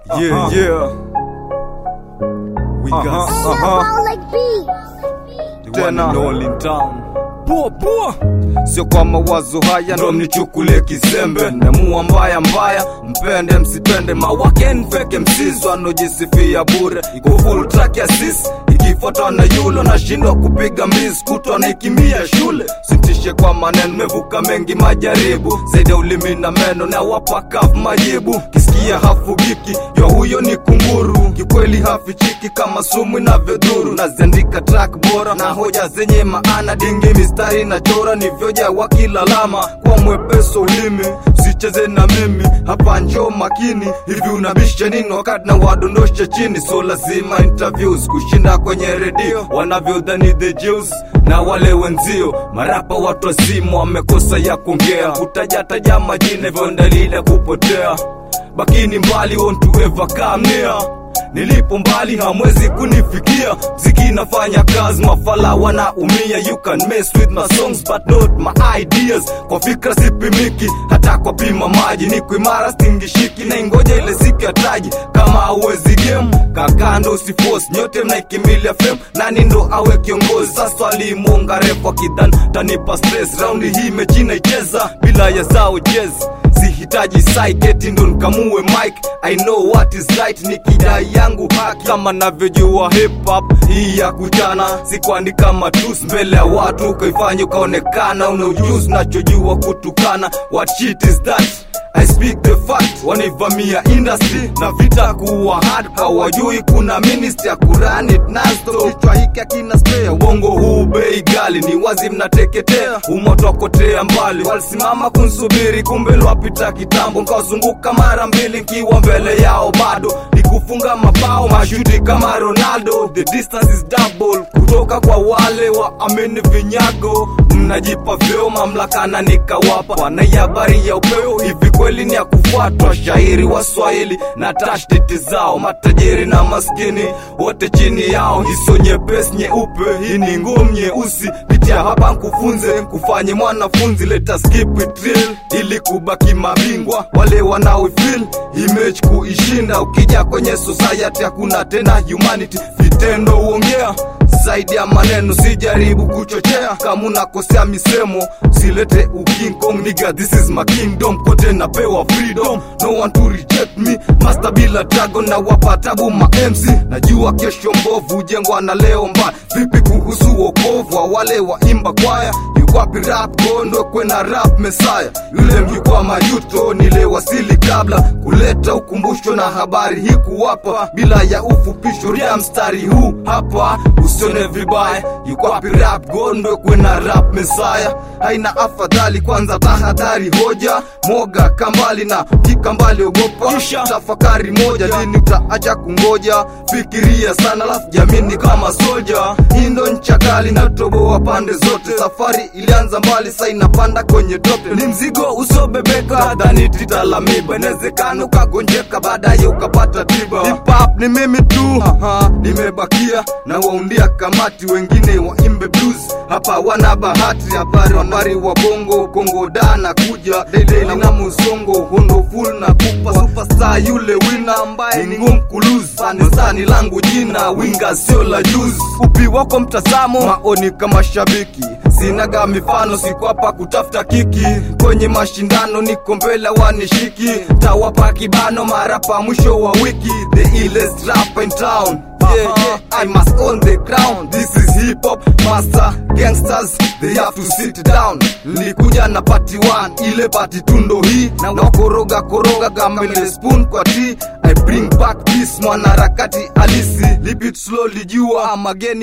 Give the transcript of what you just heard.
Yeah, yeah. We got Uh-huh, uh-huh. like beats. the one Tena. and all in town. Poa poa, sio kwa mawazo haya ndo mnichukulie kizembe, nemua mbaya mbaya, mpende msipende, mawake nfeke msizo anojisifia bure, iko full track ya sis ikifuatwa na yulo, nashindwa kupiga mbizi kutwa naikimbia shule, sintishe kwa maneno, mevuka mengi majaribu, zaidi ya ulimi na meno na wapakavu majibu, kisikia hafugiki, yo huyo ni kunguru, kikweli hafichiki kama sumu inavyodhuru, naziandika track bora na hoja zenye maana, dingi mistari na chora nivyoja wakilalama kwa mwepeso ulimi, usicheze na mimi hapa, njo makini hivi, unabisha nini wakati na wadondosha chini? So lazima interviews kushinda kwenye redio wanavyodhani the Jews na wale wenzio marapa watu wazima wamekosa ya kuongea, kutajataja majina hivyo dalili ya kupotea. Bakini mbali won't to ever come near nilipo mbali hamwezi kunifikia mziki inafanya kazi mafala wanaumia you can mess with my songs but not my ideas kwa fikra sipimiki hata kwa pima maji niko imara stingishiki na ingoja ile siku ya taji kama hauwezi game kakando usiforce nyote mnaikimbilia fame nani ndo awe kiongozi sasa alimuonga refu akidhan tanipa stress raundi hii mechi naicheza bila ya zao jezi sihitaji saiketi ndo nkamue mike i know what is right ni kidai yangu haki kama navyojua hip hop hii ya kuchana sikuandika matus mbele ya watu ukaifanya ukaonekana una ujuzi nachojua kutukana what shit is that I speak the fact, wanaivamia industry na vita kuwa hard, hawajui kuna ministry ya kurun it nasto. Kichwa hiki akina spare, uongo huu bei gali, ni wazi mnateketea, umoto wakotea mbali. Walisimama kunsubiri, kumbe lwapita kitambo, nkawazunguka mara mbili, nkiwa mbele yao bado nikufunga mabao mashuti kama Ronaldo. The distance is double kutoka kwa wale wa amini vinyago, mnajipa vyeo mamlaka na nikawapa wanai habari ya upeo hivi kweli ni ya kufuatwa shairi wa swahili na tashtiti zao matajiri na maskini wote chini yao hiso nyepesi nyeupe hii ni ngumu nyeusi pitia hapa nkufunze kufanye mwanafunzi leta skip it real ili kubaki mabingwa wale wanaoifil image kuishinda ukija kwenye society hakuna tena humanity vitendo huongea zaidi ya maneno sijaribu kuchochea kama unakosea misemo silete uking kong niga this is my kingdom kote napewa freedom no one to reject me master bila dragon na wapatabu ma MC najua kesho mbovu hujengwa na leo mbaya vipi kuhusu wokovu wa wale waimba kwaya yukwapi rap gondo kwena rap mesaya yule mjukwa majuto nilewasili kabla kuleta ukumbusho na habari hii kuwapa bila ya ufupisho ria mstari huu hapa usione vibaya yukwapi rap gondo kwena rap mesaya haina afadhali kwanza tahadhari hoja moga kambali na kikambali ogopa Kisha. tafakari moja lini utaacha kungoja fikiria sana lafu jamini kama soja hii ndo ncha kali na toboa pande zote safari ilianza mbali sa inapanda kwenye tope ni mzigo usobebeka dhani titalamiba inawezekana ukagonjeka baadaye ukapata tiba Hip hop ni mimi tu Aha, nimebakia na waundia kamati wengine waimbe blues hapa wana bahati habari habari wa bongo kongo da na kuja daily na musongo hondo full na kupa superstar yule wina ambaye ni ngumu kuluz sani langu jina winga sio la juzi upi wako mtazamo maoni kama shabiki sinaga mifano siko hapa kutafuta kiki kwenye mashindano niko mbele wanishiki tawapa kibano marapa mwisho wa wiki the illest rap in town Yeah, yeah, I must own the crown. This is hip hop master gangsters, they have to sit down. Nilikuja na party one, ile party tundo hii na wakoroga koroga gambele spoon kwa tea. I bring back peace, mwanaharakati halisi. Live it slowly, jua mageni